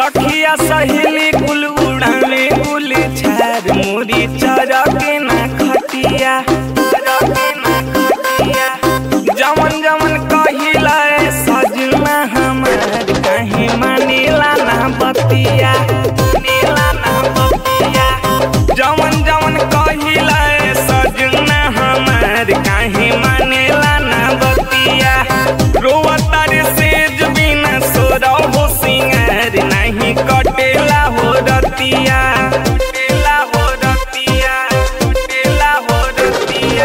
सखिया सहेली कुल उड़ाने कुल छार मोरी चरके ना खटिया चरके ना खटिया जमन जमन कहिला ए सजना हमार कहीं मानेला ना बतिया मानेला ना बतिया जमन जमन कहिला ए सजना हमार कहीं मानेला ना बतिया रोवता रे सेज बिना सोरा हो सिंगार नहीं कटेला हो रतिया कटेला हो रतिया कटेला हो रतिया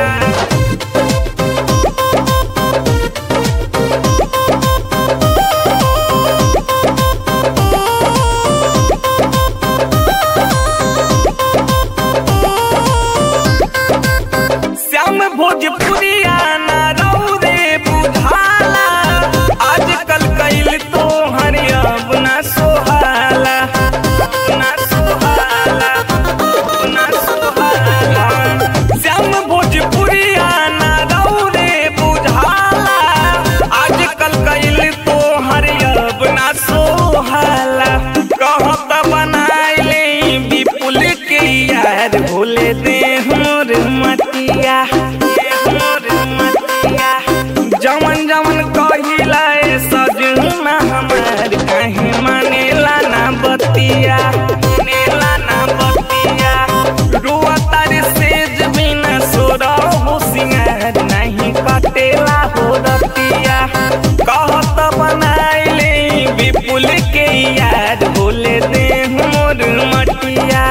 श्याम भोजपुरिया ना रौ रे बुझाला आजकल कैल तो हर अब ना सोहाला ना सोहाला ना सोहाला श्याम भोजपुरिया ना रौ रे बुझाला आजकल कैल तो हर अब ना सोहाला कहत बनाइले विपुल के यार भोले दे मोर मतिया दे मोर मतिया जमन जमन कहिला ए सजना हमार कहीं मानेला ना बतिया मानेला ना बतिया रुआ तारे सेज बिना सोरा हो सिंगार नहीं कटेला हो रतिया कहत बनाइले विपुल के यार बोले दे मोर मटिया